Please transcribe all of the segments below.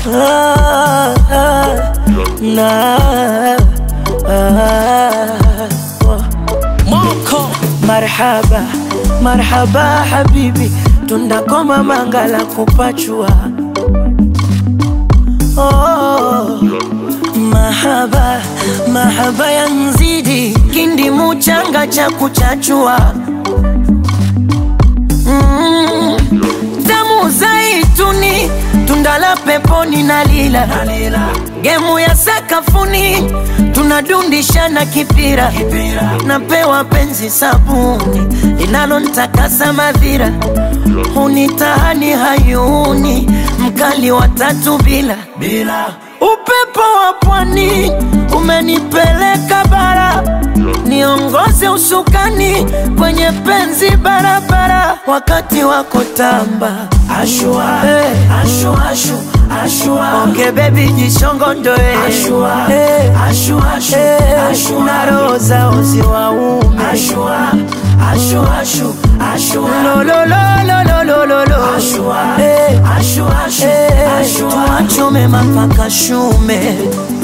ah, ah, na ah, oh. Moko Marhaba, marhaba habibi, tundakoma mangala kupachua. Oh, mahaba, mahaba ya nzidi, kindi muchanga cha kuchachua. Mm, tamu zaituni, tunda la peponi na lila, gemu ya sakafuni, tunadundishana kipira, napewa penzi sabuni linalontakasa madhira, hunitahani hayuni, mkali wa tatu bila upepo wa pwani umenipeleka bara, niongoze usukani kwenye penzi barabara, wakati wako tamba ashua, hey. ashua, ashu, ashua. Onge bebi jishongondoe ashua, hey. ashua, ashu, hey. ashua. na roho zao ziwaume ashua, ashua, ashu, ashua. lololololololo ashua, hey. ashua, ashu, hey. ashua. tuachome mapaka shume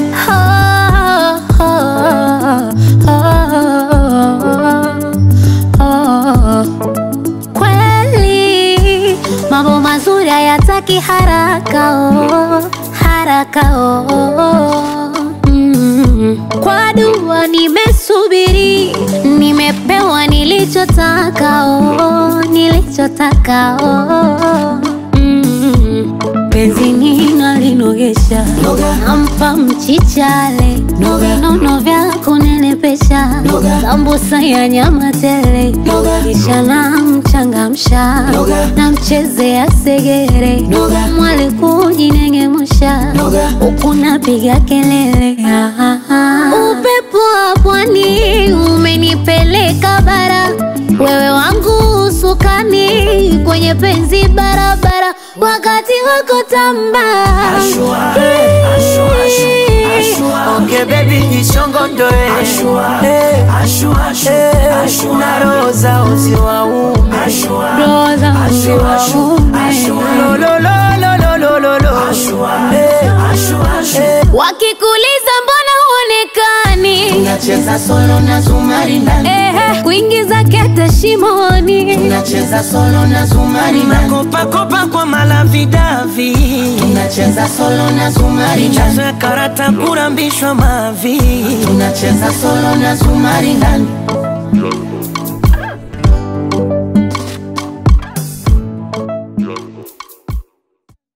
Kweli mambo mazuri hayataki haraka oh, haraka oh. Mm. Kwa dua nimesubiri, nimepewa nilichotaka oh, nilichotaka oh. Mm. Penzi nina linogesha, nampa mchichale, nono vya kunenepesha, sambusa ya nyama tele, kisha namchangamsha, namchezea segere, mwali kujinengemusha, huku napiga kelele. Ah, ah, ah. Upepo wa pwani umenipeleka bara, wewe wangu usukani kwenye penzi barabara, wakati wako tamba Ashua, hey, ashua, ashua, ashua. Onge baby jishongondoe ashua, hey, ashua, ashua, hey, ashua. na roho zao ziwaume ashua, Roho zao ashua, ashua, ziwaume. ashua. Lololololololo. Ashua, hey, ashua, ashua. Hey. wakikuliza mbona huonekani Tunacheza solo na zumari ndani, Ehe, kuingiza kete shimoni tunacheza solo na zumari ndani, Makopakopa kwa malavidavi tunacheza solo na zumari ndani, Michezo ya karata kurambishwa mavi tunacheza solo na zumari ndani,